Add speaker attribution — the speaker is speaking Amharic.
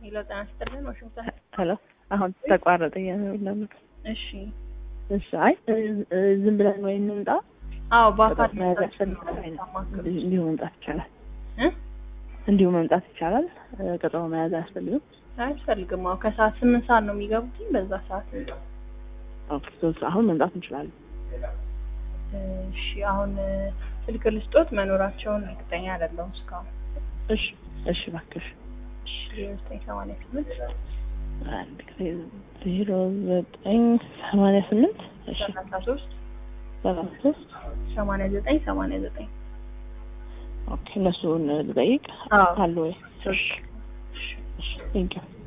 Speaker 1: ሄሎ ጤና ይስጥልን ዋሽንግተን
Speaker 2: ሄሎ አሁን ተቋረጠ እያለ
Speaker 1: እሺ
Speaker 2: እሺ አይ እ- እ- ዝም ብለን ወይ እንምጣ
Speaker 1: አዎ በአካል
Speaker 2: ቀጠሮ መያዝ ያስፈልጋል
Speaker 1: ማማከር
Speaker 2: እንዲሁ መምጣት ይቻላል
Speaker 1: እ
Speaker 2: እንዲሁ መምጣት ይቻላል እ፣ ቀጠሮ መያዝ አያስፈልግም
Speaker 1: አያስፈልግም አዎ ከሰዓት ስምንት ሰዓት ነው የሚገቡትኝ በዛ ሰዓት እንምጣ
Speaker 2: ኦኬ ሶ አሁን መምጣት እንችላለን
Speaker 1: እሺ አሁን እ፣ ስልክ ልስጦት መኖራቸውን እርግጠኛ አይደለሁም እስካሁን
Speaker 2: እሺ እሺ እባክሽ
Speaker 1: እሺ ዘጠኝ ሰማንያ ስምንት
Speaker 2: አንድ ጊዜ ዜሮ ዘጠኝ ሰማንያ ስምንት እሺ
Speaker 1: ሰላሳ ሶስት
Speaker 2: ሰላሳ ሶስት
Speaker 1: ሰማንያ ዘጠኝ ሰማንያ ዘጠኝ
Speaker 2: ኦኬ እነሱን ልጠይቅ
Speaker 1: አዎ
Speaker 2: አሉ ወይ እሺ እሺ ቴንኪው